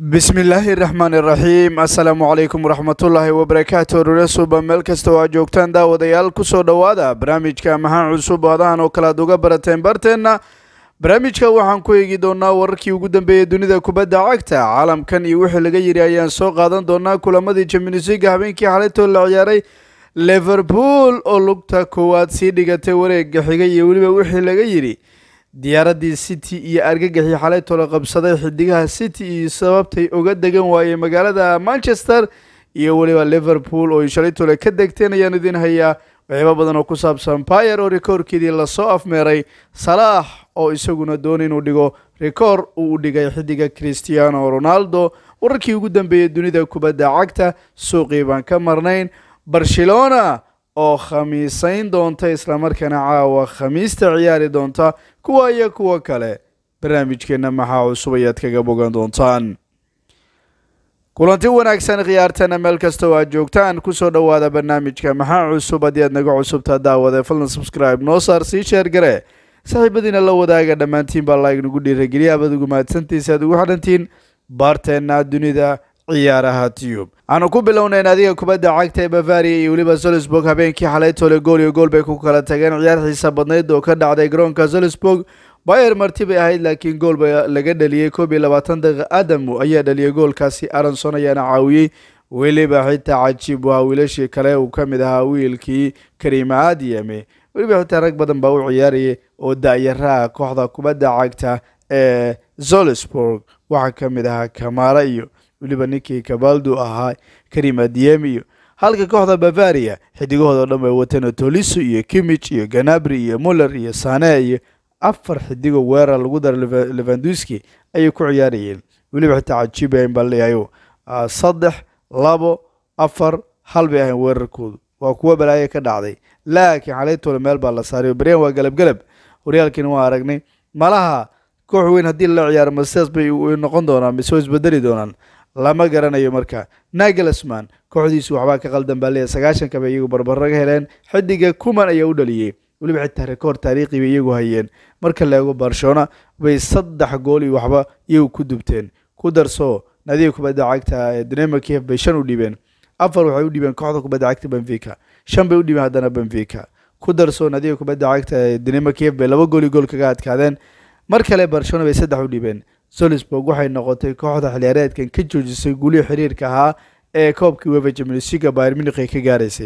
bismillaahi raxmaan iraxiim assalaamu calaykum waraxmatullaahi wabarakaatu rurasuba meel kasta oo aad joogtaan daawadayaal kusoo dhowaada barnaamijka maxaa cusub hadahan oo kale aad uga barateen barteenna barnaamijka waxaan ku eegi doonaa wararkii ugu dambeeyey dunida kubadda cagta caalamkan iyo wixii laga yidhi ayaan soo qaadan doonaa kulamadii championsliga habeenkii xalaytoo la ciyaaray liverpool oo lugta koowaad sii dhigatay wareega xigay iyo weliba wixii laga yidhi diyaaradii city iyo argagaxii xalaytoo la qabsaday xidigaha city iyo sababtay uga degan waayey magaalada manchester iyo weliba liverpool oo shalaytole ka degteen ayaan idin hayaa waxyaaba badan oo ku saabsan bayer oo rikoorkeedii lasoo afmeeray salaax oo isaguna doona inuu dhigo rikoor uu u dhigay xidiga christiano ronaldo wararkii ugu dambeeyey dunida kubadda cagta suuqii baan ka marnayn barcelona oo khamiisayn doonta islamarkaana caawa khamiista ciyaari doonta kuwa iyo kuwo kale barnaamijkeenna maxaa cusub ayaad kaga bogan doontaan kulanti wanaagsan khiyaartana meel kasta oo aad joogtaan kusoo dhowaada barnaamijka maxaa cusub haddii aad naga cusubtaa daawade falna subscribe noo saar sii sheer gare saaxiibadiina la wadaaga dhammaantiin baa laag nagu dhiirageliya abaad ugu mahadsantiisa aad ugu xidhantiin baarteenna dunida ciyaaraha tiyub aanu ku bilownayn adiga kubadda cagta ee bavaria iyo weliba solisburg habeenkii xalaytole gool iyo gool bay ku kala tageen ciyaar xiisa badnayd oo ka dhacday garoonka solisburg bayer marti bay ahayd laakiin gool ba laga dhaliyey koob iyo labaatan daqiiqa adamu ayaa dhaliyey goolkaasi aronson ayaana caawiyey weliba xitaa cajiib waa wiilashii kale uu ka mid ahaa wiilkii karima adiyame weliba xitaa rag badan baa u ciyaarayay oo da-yaraha kooxda kubadda cagta ee solisburg waxaa ka mid ahaa kamara iyo weliba ninkii kabaldu ahaa karim adiyem iyo halka kooxda bavaria xidigahooda o dhan bay wateen toliso iyo kimich iyo ganabri iyo muller iyo sane iyo afar xidigoo weerar lagu dara levanduski ayay ku ciyaarayeen weliba xitaa cajiibayn baa leeyahay saddex labo afar hal bay ahayn weerarkoodu waa kuwo balaayo ka dhacday laakiin xalaytooda meel baa la saaray baryan waa galab galab horyaalkiina waa aragnay malaha koox weyn haddii lala ciyaaro masidaas bay noqon doonaan mise isbedeli doonaan lama garanayo marka nagelsman kooxdiisu waxbaa ka qaldan baa leeyahy sagaashanka bay iyagu barbaraga heleen xidiga kuman ayaa u dhaliyey weliba xitaa rekoord taariikhi bay iyagu hayeen marka la eego barcelona bay saddex gool iyo waxba iyagu ku dubteen ku darso nadiga kubadda cagta ee dinamo kiev bay shan u dhibeen afar waxay u dhibeen kooxda kubadda cagta benfica shan bay u dhibeen haddana benfica ku darso nadiga kubadda cagta ee dinamo kiev bay laba gool iyo gool kaga adkaadeen mar kale barcelona bay saddex u dhibeen solisburg waxay noqotay kooxda xiliyaareedkan ka joojisay guulihii xiriirka ahaa ee koobkii wefa jamnsiga bayr munich ay ka gaaraysay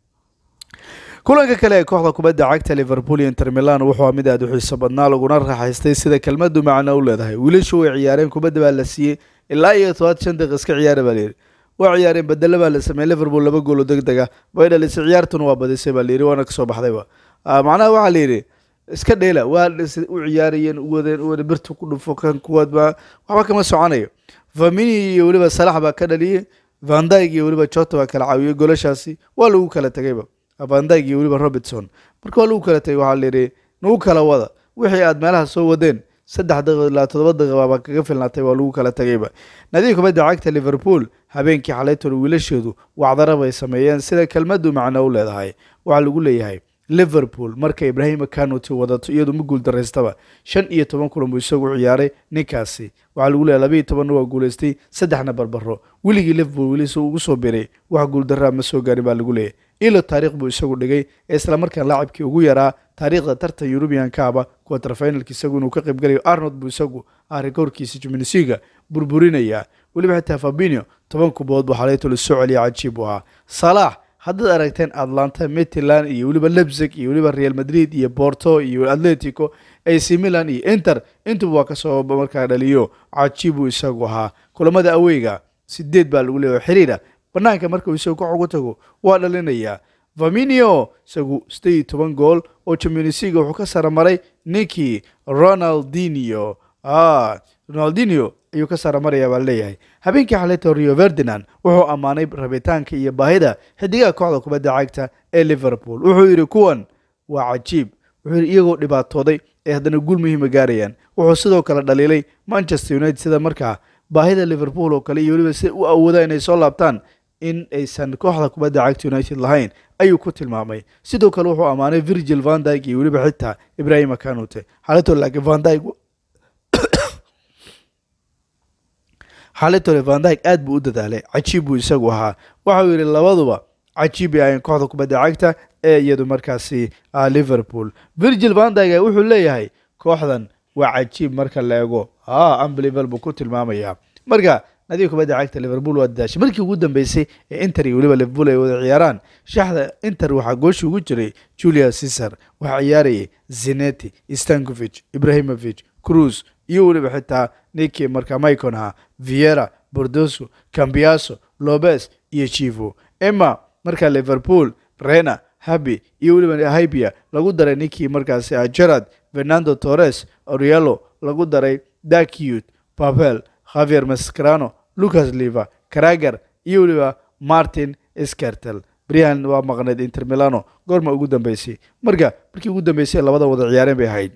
kulanka kale ee kooxda kubadda cagta liverpool iyo inter milan wuxuu mid aad u xiiso badnaa laguna raaxaystay sida kelmadu macno u leedahay wiilashu way ciyaareen kubadda baa la siiyey ilaa iyo todobaad shan daqiiq iska ciyaara baa layidhi way ciyaareen bedelo baa la sameeyey liverpool laba gool oo deg deg ah bay dhalisay ciyaartuna waa badisay baa layidhi waana kasoo baxdayba macnaha waxaa layidhi iska dheela waa u ciyaarayeen uwadeen uwada birta ku dhufo kan kuwaadba waxba kama soconayo famini iyo weliba salax baa ka dhaliyey vandyg iyo weliba jota baa kala caawiyey golashaasi waa lagu kala tegayba vandyg iyo weliba robertson marka waa lagu kala tegay waxaa layidhi nagu kala wada wixii aad meelaha soo wadeen saddex daqiiq ilaa toddoba daqiiqa baa kaga filnaatay waa lagu kala tegayba nadiga kubadda cagta liverpool habeenkii xalaytol wiilasheedu wacdara bay sameeyeen sida kelmadu macno u leedahay waxaa lagu leeyahay liverpool marka ibrahima kanuti wadato iyadu ma guul daraystaba shan iyo toban kulan buu isagu ciyaaray ninkaasi waxaa lagu leeyahy labaiyo tobanna waa guulaystay saddexna barbaro weligii liverpool welisu ugu soo biray wax guuldaraa ma soo gaarin baa lagu leeyahy ilo taariikh buu isagu dhigay ee islamarkaan laacibkii ugu yaraa taariikhda tartan eurubiankaaba quaterfinalka isagu inuu ka qaybgalayo arnold buu isagu ah rikoorkiisa jimnisiga burburinaya weliba xitaa fabinio toban kubood buu xalaytolo soo celiya cajiib u ahaa salaax haddaad aragteen atlanta mitland iyo weliba lebzig iyo weliba real madrid iyo borto iyo atletico ac milan iyo inter intuba waa kasoo markaa dhaliyo cajiib uu isagu ahaa kulamada aweyga sideed baa lagu leeyahy xiriira banaanka markuu isagu ka ugu tago waa dhalinayaa vaminio isagu sideed iyo toban gool oo championsliga wuxuu ka saramaray ninkii ronaldinio ronaldinio ayuu ka saramarayaa baa leeyahay habeenkii xalayto rio ferdinand wuxuu ammaanay rabitaanka iyo baahida xidigaha kooxda kubadda cagta ee liverpool wuxuu yidhi kuwan waa cajiib wuxuu yidhi iyagoo dhibaatooday ee haddana guul muhiima gaarayaan wuxuu sidoo kale dhaliilay manchester united sida markaa baahida liverpool oo kale iyo weliba si u awoodaan inay soo laabtaan in aysan kooxda kubadda cagta united lahayn ayuu ku tilmaamay sidoo kale wuxuu ammaanay virgil vandyg iyo weliba xitaa ibrahima kanute xalayto laakiin vandyg xalitole vandyg aad buu u dadaalay cajiib buu isagu ahaa waxauu yidhi labaduba cajiib ay ahayn kooxda kubadda cagta ee iyadu markaasi liverpool virgil vandyg wuxuu leeyahay kooxdan waa cajiib marka la eego unbelievable buu ku tilmaamayaa marka nadiga kubadda cagta liverpool waa dadaashay markii ugu dambeysay ee inter iyo weliba liverpool ay wada ciyaaraan shaxda inter waxaa gooshi ugu jiray julia cesar waxaa ciyaarayay zineti stankovic ibrahimovic cruz iyo weliba xitaa niki marka myconha viera bordoso cambiaso lobes iyo chivo emma marka liverpool rena habi iyo weliba hybia lagu daray ninkii markaasi gerard fernando torres orielo lagu daray dakiut pavel javier mascarano lucas liva carager iyo weliba martin skertel brian waa maqneyd inter milano goorma ugu dambeysay marka markii ugu dambeysay labada wada ciyaareen bay ahayd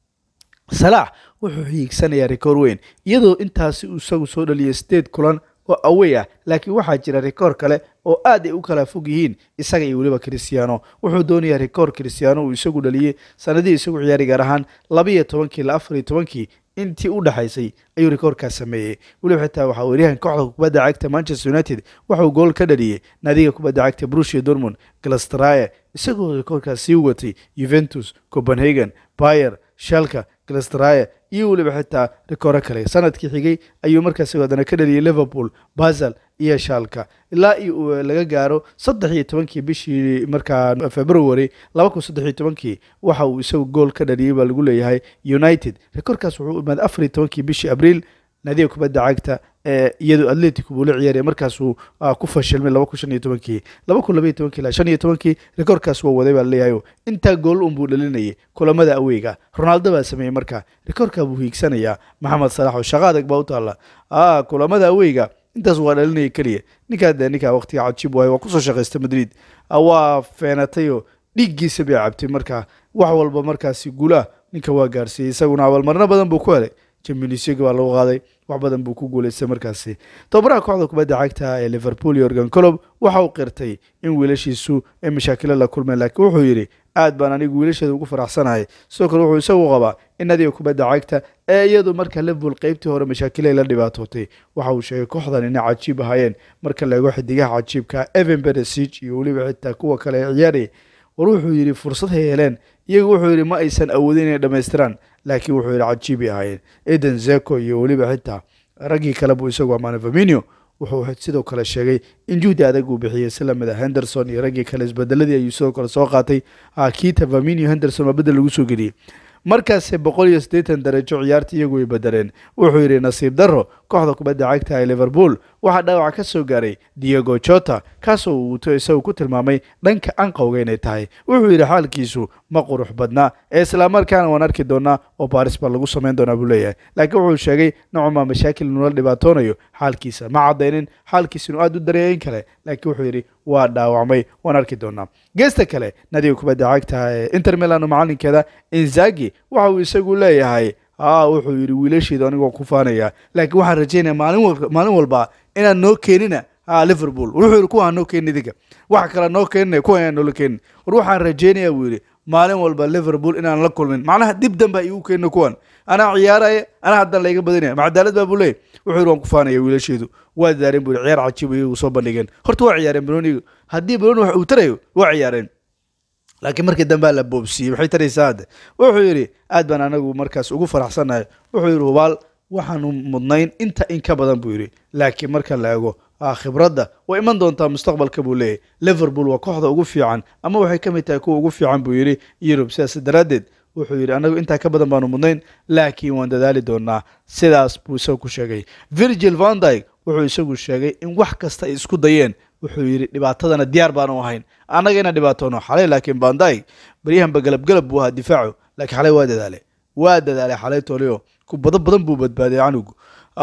salaax wuxuu hiigsanayaa rikoor weyn iyadoo intaasi isagu soo dhaliyay sideed kulan oo awey ah laakiin waxaa jira rikoor kale oo aad ay u kala fog yihiin isaga iyo weliba christiano wuxuu doonayaa rikoor christiano uu isagu dhaliyey sanadihii isagu ciyaari gaar ahaan labaiyo tobankii la afar iyo tobankii intii u dhexaysay ayuu rikoorkaas sameeyey weliba xitaa waxaa weeryahan kooxda kubadda cagta manchester united waxauu gool ka dhaliyey naadiga kubadda cagta brusia dormond galastraye isagoo rikoorkaas sii watay juventus copenhagen bayer shalka galastraye iyo weliba xitaa rikooro kale sanadkii xigay ayuu markaas haddana ka dhaliyey liverpool basel iyo shalka ilaa iyo laga gaaro saddex iyo tobankii bishii markaa february laba kun saddex iyo tobankii waxa uu isagu gool ka dhaliyey baa lagu leeyahay united rikoorkaas wuxuu imaaday afar iyo tobankii bishii abriil naadiga kubadda cagta ee iyadu atletico buu la ciyaaraya markaasuu ku fashilmay laba kun shan iyo tobankii laba kun laba iyo tobankii ilaa shan iyo tobankii rikoorkaas waa waday baa laleeyahay intaa gool unbuu dhalinayay kulamada aweyga ronaldo baa sameeyey marka rikoorkaa buu hiigsanayaa maxamed salax oo shaqo adag baa u taalla kulamada aweyga intaas waa dhalinaya keliya ninkaa dee ninkaa waqtiga cajiib waayo waa kusoo shaqaysta madrid waa feenatay oo dhiiggiisa bay cabtay marka wax walba markaasi guulaha ninka waa gaarsiiyey isaguna abaalmarno badan buu ku helay championsleague baa lagu qaaday wax badan buu ku guuleystay markaasi tababaraha kooxda kubadda cagta ee liverpool iyo organ colob waxa uu qirtay in wiilashiisu ay mashaakilo la kulmeen laakiin wuxuu yidhi aad baan anigu wiilasheeda ugu faraxsanahay sidoo kale wuxuu isagu qabaa in nadiga kubadda cagta ee iyadu marka liverpool qeybtii hore mashaakilay la dhibaatootay waxa uu sheegay kooxdan inay cajiib ahaayeen marka la eego xidigaha cajiibka evan beresig iyo weliba xitaa kuwa kale ee ciyaaraya war wuxuu yidhi fursad hay heleen iyagu wuxuu yidhi ma aysan awoodin inay dhammaystiraan laakiin wuxuu yidhi cajiibay ahaayeen eden zeko iyo weliba xitaa raggii kale buu isagu amaanay faminio wuxuu sidoo kale sheegay in juhdi adag uu bixiyey si lamida henderson iyo raggii kale isbedeladii ayuu sidoo kale soo qaatay kita faminio henderson waa bedel lagu soo geliyey markaase boqol iyo siddeetan darajo ciyaarta iyagu ay bedeleen wuxuu yidhi nasiib darro kooxda kubadda cagta ee liverpool waxaa dhaawac ka soo gaaray diego jota kaasoo uu isagu ku tilmaamay dhanka anqowga inay tahay wuxuu yidhi xaalkiisu ma qurux badnaa ee islamarkaana waan arki doonaa oo baris baa lagu samayn doonaa buu leeyahay laakiin wuxuu sheegay nocuma mashaakil inuu la dhibaatoonayo xaalkiisa ma caddaynin xaalkiisa inuu aada u dareeyin kale laakiin wuxuu yidhi waa dhaawacmay waan arki doonaa geesta kale nadiga kubadda cagta ee inter milano macalinkeeda inzagi waxa uu isagu leeyahay a wuxuu yidhi wiilasheedu anigu waan ku faanaya laakiin waxaan rajeynaya maalin walba inaan noo keenina liverpool wuxuu yidhi kuwaan noo keenin idinka waxa kale noo keeninaya kuwa inaan noola keenin war waxaan rajeynaya buu yidhi maalin walba liverpool inaan la kulmin macnaha dib danba igu keenina kuwan anaa ciyaaraya anaa haddana layga badinaya macadaalad baa buu leey wuxuu yidhi waan ku faanaya wiilasheedu waa daareen buu yidhi ciyaar cajiib iyagu soo bandhigeen horta waa ciyaareen broniga haddii broni wax uu tarayo waa ciyaareen laakiin markii dambea la boobsiiyey maxay taraysaa hadde wuxuu yidhi aad baan anagu markaas ugu faraxsannahay wuxuu yidhi hubaal waxaanu mudnayn inta in ka badan buu yidhi laakiin marka la eego khibradda way iman doontaa mustaqbalka buu leeyahy liverpool waa kooxda ugu fiican ama waxay ka mid tahay kuwa ugu fiican buu yidhi yurub sidaas daraaddeed wuxuu yidhi anagu intaa ka badan baanu mudnayn laakiin waan dadaali doonaa sidaas buu isagu ku sheegay virgil vandyg wuxuu isagu sheegay in wax kasta ay isku dayeen wuxuu yidhi dhibaatadana diyaar baanu ahayn annaga inaan dhibaatoono xalay laakiin vandyg baryahanba galabgalab buu ahaa difaacu laakiin xalay waa dadaale waa dadaalay xalay tolio kubado badan buu badbaaday canugu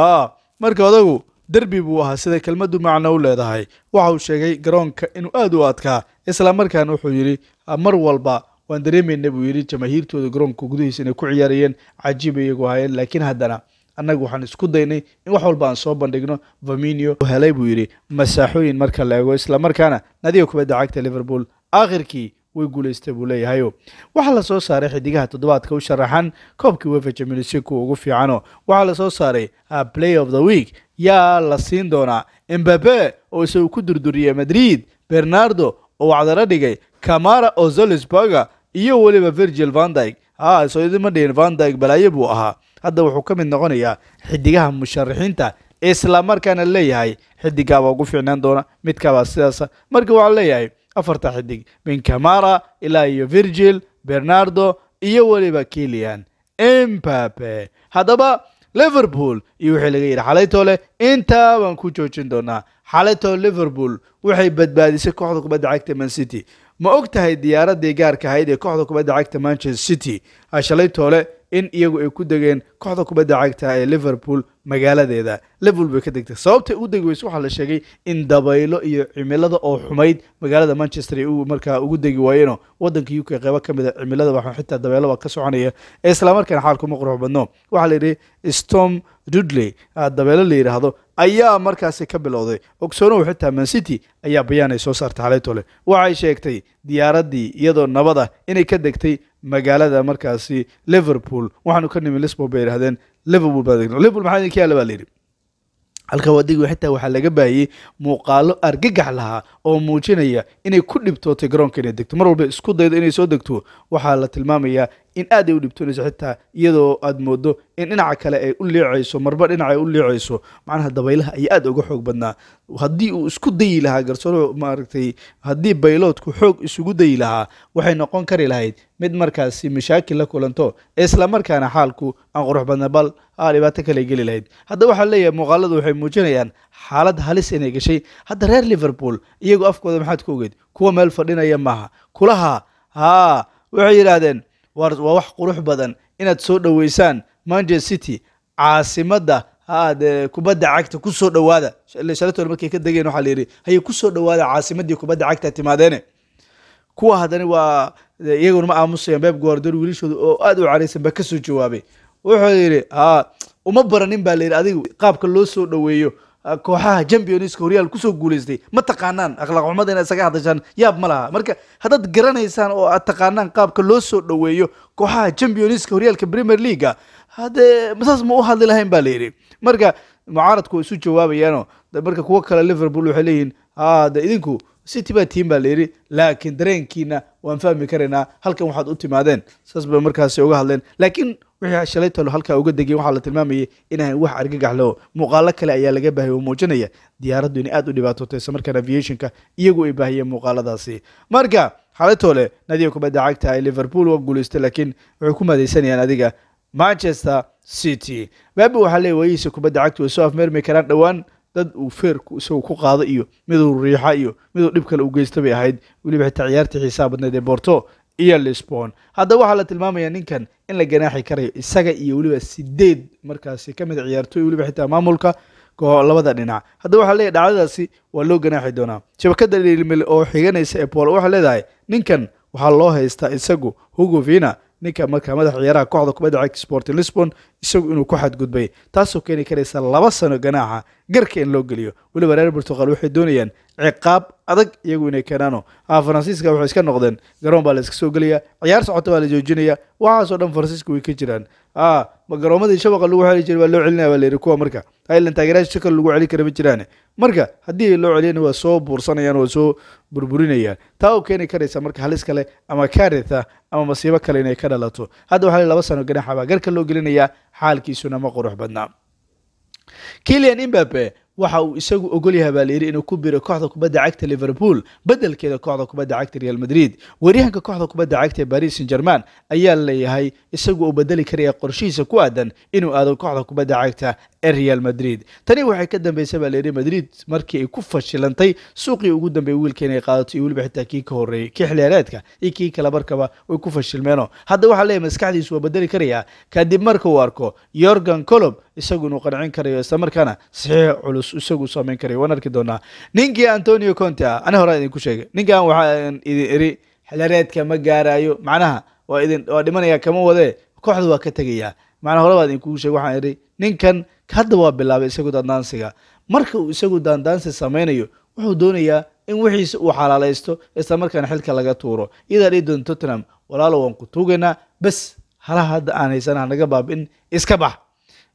marka odagu derbi buu ahaa sida kelmaddu macno u leedahay waxa uu sheegay garoonka inuu aad u adkaa islamarkaana wuxuu yidhi mar walba waan dareemayna buu yidhi jamaahiirtooda garoonka gudihiisa inay ku ciyaarayeen cajiib iyagu ahaayeen laakiin haddana annagu waxaan isku daynay in wax walba aan soo bandhigno vaminio helay buu yidhi masaaxooyin marka la eego islamarkaana nadiga kubadda cagta liverpool aakhirkii way guulaystay buu leeyahayo waxaa la soo saaray xidigaha toddobaadka u sharaxan koobkii wefa champions league kuwa ugu fiicano waxaa la soo saaray play of the week yaa la siin doonaa embabe oo isagu ku durduriyey madrid bernardo oo wacdala dhigay camara oo zolisburger iyo weliba virgil vandyg ha soo idima dhihin vandyg balaayo buu ahaa hadda wuxuu ka mid noqonayaa xidigaha musharaxiinta isla markaana leeyahay xidigaabaa ugu fiicnaan doona midkaabaa sidaasa marka waxaa leeyahay afarta xidig min camara ilaa iyo virgil bernardo iyo weliba kilian embabe haddaba liverpool iyo wixii laga yidhi xalaytoo leh intaa baan ku joojin doonaa xalaytoo liverpool waxay badbaadisay kooxda kubadda cagta man city ma og tahay diyaaradii gaarka ahayd ee kooxda kubadda cagta manchester city shalaytoole in iyagu ay ku degeen kooxda kubadda cagta ee liverpool magaaladeeda liverpool bay ka degtay sababtay u degi weyse waxaa la sheegay in dabaylo iyo cimilada oo xumayd magaalada manchester ay markaa ugu degi waayeenoo wadanka u k qeybo ka mid a cimilada waxaa xitaa dabeelo baa ka soconaya ee islamarkaana xaalkuma qurux badno waxaa la yidhi storm dudley dabeelo la yidhaahdo ayaa markaasi ka bilowday ogsoonow xitaa man city ayaa bayaan ay soo saartay xalaytole waxay sheegtay diyaaradii iyadoo nabada inay ka degtay magaalada markaasi liverpool waxaanu ka nimi lisbon bay yidhahdeen liverpool baa degno liverpool maxaa idinka yaalla baa la yidhi halka wadigi xitaa waxaa laga baahiyey muuqaalo argagax lahaa oo muujinaya inay ku dhibtootay garoonka inay degto mar walba isku daydo inay soo degto waxaa la tilmaamayaa in aad ay u dhibtoonayso xitaa iyadoo aad moodo in dhinaca kale ay u liicayso marba dhinaca ay u liicayso macnaha dabaylaha ayaa aad uga xoog badnaa haddii uu isku dayi lahaa garsooro maaragtay haddii bayloodku xoog isugu dayi lahaa waxay noqon kari lahayd mid markaasi mashaakil la kulanto isla markaana xaalku aan qurux badna bal aa dhibaato kale geli lahayd hadda waxaa leeyahay muuqaaladu waxay muujinayaan xaalad halis inay gashay hadda reer liverpool iyagoo afkooda maxaad ka ogeed kuwa meel fadhinaya maaha kulaha haa waxay yidhaahdeen waa wax qurux badan inaad soo dhoweysaan manchester city caasimadda haade kubadda cagta ku soo dhowaada shalatol markay ka degeen waxaa la yidhi haye ku soo dhowaada caasimaddii kubadda cagta timaadeene kuwa haddana waa iyaguna ma aamusayaan beeb guardol wiilashooda oo aad u caraysan baa kasoo jawaabay wuxuu yidhi ha uma baranin baa la yidhi adigu qaabka loo soo dhoweeyo kooxaha championska horyaal kusoo guulaystay ma taqaanaan akhlaaq xumada inaad isaga hadashaan yaab ma laha marka haddaad garanaysaan oo aad taqaanaan qaabka loo soo dhoweeyo kooxaha championska horyaalka premier leaguea haddee saas ma u hadli lahayn ba la yidhi marka mucaaradku way isu jawaabayaanoo marka kuwo kale liverpool waxay leeyihiin de idinku city baa tiim baa la yidhi laakiin dareenkiina waan fahmi karaynaa halkan waxaad u timaadeen saas bay markaasi uga hadleen laakiin wixii shalay talo halkaa uga degeen waxaa la tilmaamayay inaan wax argagax leo muuqaalo kale ayaa laga baahiyay oo muujinaya diyaaraddu inay aad u dhibaatootay isla markaan aviationka iyagu ay baahiyeen muuqaaladaasi marka xalaytoole nadiga kubadda cagta ay liverpool waa guulaystay laakiin waxay ku madaysanayaan adiga manchester city baabi waxaa leeyahy waayihiisa kubadda cagta way soo afmeermi karaan dhowaan dad uu feerku isagu ku qaado iyo miduu riixa iyo miduu dhib kale u geysta bay ahayd weliba xitaa ciyaartii xiisaha badneed ee borto iyo lisbon hadda waxaa la tilmaamaya ninkan in la ganaaxi karayo isaga iyo weliba sideed markaasi ka mid a ciyaartooy weliba xitaa maamulka labada dhinac hadda waxaa leeyahy dhacdadaasi waa loo ganaaxi doonaa shabakada dhilmil oo xiganaysa ee polo waxay leedahay ninkan waxaa loo haystaa isagu hugo vina ninka markaa madaxa ciyaaraha kooxda kubadda cagta sport lisbon isagu inuu ku xadgudbay taasoo keeni karaysa laba sano ganaaxa garka in loo geliyo weliba reer portugal waxay doonayaan ciqaab adag iyagu inay keenaano faransiiska waxay iska noqdeen garoon baa la iska soo gelaya ciyaar socota baa la joojinaya waxaasoo dhan faransiiska way ka jiraan garoomadii shabaqa lagu xeli jiray waa loo celinaya baa layidhi kuwa marka highland taageerayaasha si kale lagu celin kara ma jiraan marka haddii loo celiyana waa soo buursanayaan waa soo burburinayaan taa oo keeni karaysa marka halis kale ama karitha ama masiibo kale inay ka dhalato hadda waxaa laba sano ganaxa baa garka loo gelinayaa xaalkiisuna ma qurux badnaa kilian imbabe waxa uu isagu ogol yahay baa layidhi inuu ku biro kooxda kubadda cagta liverpool bedelkeeda kooxda kubadda cagta real madrid weeryahanka kooxda kubadda cagta ee paris saint german ayaa leeyahay isagu uu bedeli karaya qorshihiisa ku aadan inuu aado kooxda kubadda cagta ee real madrid tani waxay ka dambeysay baa layidhi madrid markii ay ku fashilantay suuqii ugu dambeeyay wiilka inay qaadato iyo weliba xitaa kii ka horreeyey kii xiliyaareedka iyo kii kale markaba way ku fashilmeeno hadda waxaa leeyahay maskaxdiisu waa bedeli karaya kadib marka uu arko yorgan colob isagu inuu qancin karayo isla markaana saxiix culus isagu samayn karayo waan arki doonaa ninkii antonio conte ah ani hore idinku sheegay ninkan waxaan idin iri xiliyaareedka ma gaarayo macnaha waa idin waa dhimanaya kama wadee kooxda waa ka tegayaa macnaa hore baa idinkugu sheegay waxaan idhi ninkan hadda waa bilaabay isagu daandaansiga marka uu isagu daandaansi samaynayo wuxuu doonayaa in wixiisa uu xalaalaysto isla markaana xilka laga tuuro iyadaa dhihi doon tottenham walaalo waan ku tuugaynaa bes halaha hadda aan haysana hanaga baabin iska bax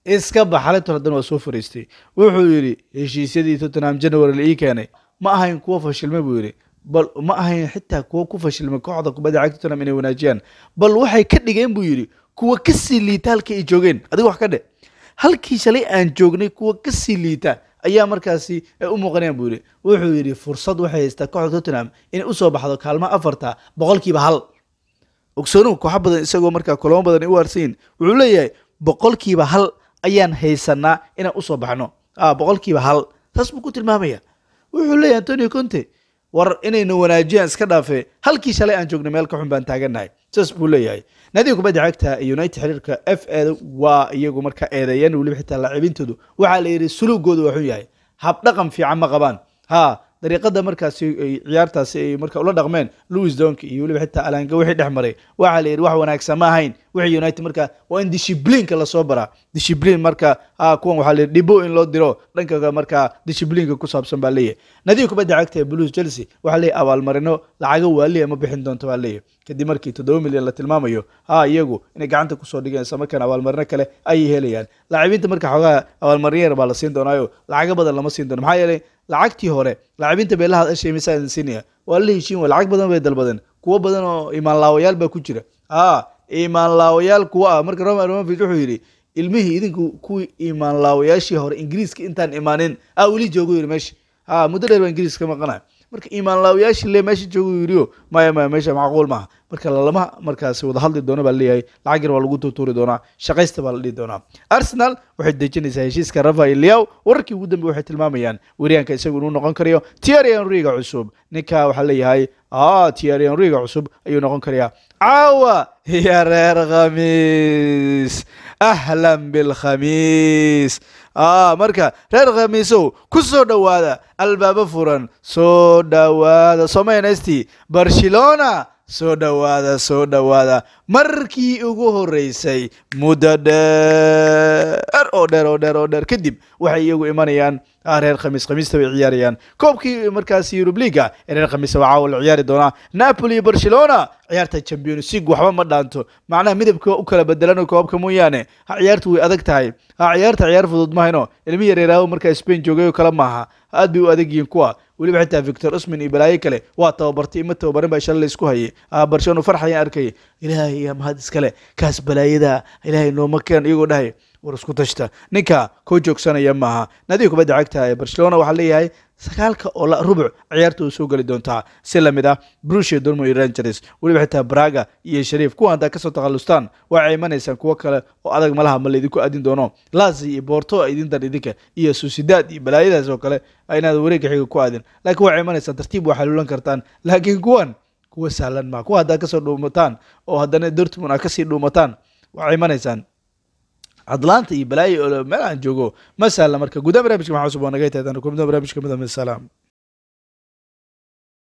iska baxalinton haddana waa soo fariistay wuxuu yidhi heshiisyadii tottenham january la ii keenay ma ahayn kuwo fashilmay buu yidhi bal ma ahayn xitaa kuwo ku fashilmay kooxda kubadda cagta tottenham inay wanaajiyaan bal waxay ka dhigeen buu yidhi kuwa kasii liita halkii ay joogeen adiga wax ka dhe halkii shalay aan joognay kuwa kasii liita ayaa markaasi u muuqanayaan buu yidhi wuxuu yidhi fursad waxay haystaa kooxda tottenham inay usoo baxdo kaalmo afarta boqolkiiba hal ogsoonuhu kooxo badan isagoo markaa kulamo badan ay u harsanyiin wuxuu leeyahay boqolkiiba hal ayaan haysanaa inaan usoo baxno boqolkiiba hal taas buu ku tilmaamaya wuxuu leeyahay antonio conte war inayna wanaajiyaan iska dhaafe halkii shalay aan joognay meel ka xun baan taagannahay saas buu leeyahay naadiga kubadda cagta united xiriirka f eda waa iyagu markaa eedeeyaan weliba xitaa laacibintoodu waxaa la yidhi suluugoodu waa xun yahay habdhaqan fiican ma qabaan ha dariiqada markaasi ay ciyaartaasi ay marka ula dhaqmeen louis donk iyo weliba xitaa alanga wixii dhex maray waxaa la yidhi wax wanaagsan ma ahayn wixii united marka waa in dishibliinka lasoo baraa dishibliin marka ha kuwan waxaa la yidhi dhibo in loo diro dhanka markaa dishibliinka ku saabsan baa leeyahay nadiga kubadda cagta ee blues chelsea waxaa leeyahay abaalmarino lacago waaliya ma bixin doonto baa leeyahay kadib markii toddoba milyan la tilmaamayo ha iyagu inay gacanta kusoo dhigeen isla markaana abaalmarino kale ayay helayaan laacibiinta marka xoogaa abaalmarino yar baa la siin doonaayo lacago badan lama siin doono maxaa yeelay lacagtii hore laacibiinta beelaha ashay misaa siinaya waa la heshiin wa lacag badan bay dalbadeen kuwo badan oo imaanlaawayaal baa ku jira ha imaanlaawayaal kuwa ah marka roman romovich wuxuu yidhi ilmihii idinku kuwii imaanlaawayaashii hore ingiriiska intaan imaanin a weli joogo yidhi meesha ha muddo dheer baa ingiriiska ka maqanaya marka imaanlaawayaashii le meesha joogo yidhiyo maya maya meesha macquul maaha marka lalama markaasi wada hadli doono baa leeyahay lacag yar waa lagu tuutuuri doonaa shaqaysta baa la dhihi doonaa arsenal waxay dejinaysaa heshiiska rafael liaw wararkii ugu dambe waxay tilmaamayaan weriyaanka isagu inuu noqon karayo tiari henriga cusub ninka waxaa leeyahay tiari henriga cusub ayuu noqon karayaa caawa iyo reer khamiis ahlan bilkhamiis marka reer khamiisow ku soo dhowaada albaabo furan soo dhowaada somaynesti barcelona soo dhowaada soo dhowaada markii ugu horeysay muddo dheer oo dheer oo dheer oo dheer kadib waxay iyagu imanayaan reer khamiis khamiista bay ciyaarayaan koobkii markaasi yurub liga ee reer khamiisa waa caawa la ciyaari doonaa napoli iyo barcelona ciyaarta champions league waxba ma dhaanto macnaha midabka u kala bedelan koobka mooyaane ha ciyaartu way adag tahay ha ciyaarta ciyaar fudud mahayno ilmi yareeraawo markaa spain joogay oo kale maaha aad bay u adag yihiin kuwa weliba xitaa victor usman iyo balaayo kale waa tababartay ima tababarin baa shalay laysku hayay barcelona farxayaan arkayay ilaahay yaa mahad iskale kaas balaayada ilaahay nooma keen iyagoo dhahay war isku tashta ninka koo joogsanaya maaha naadiga kubadda cagta ee barcelona waxaa leeyahay sagaalka oo la rubuc ciyaarta uu soo geli doontaa si lamid ah brusia dormo iyo rangers weliba xitaa braga iyo shariif kuwa haddaa kasoo takhalustaan waxay imanaysaan kuwo kale oo adag malaha ma laydinku aadin doono lazi iyo borto idin dar idinka iyo susidad iyo balaayadaas oo kale inaad wareegga xiga ku aadin laakiin waxay imanaysaan tartiib waa xaluulan kartaan laakiin kuwan kuwa sahlan maa kuwa haddaa kasoo dhuumataan oo haddana dortmund aa kasii dhuumataan waxay imanaysaan cadlaanta iyo balaayo meel aan joogo ma sahla marka gudaha barnaamijka maxaa cusub waa naga tahay kulamada barnaamijka midamid salaam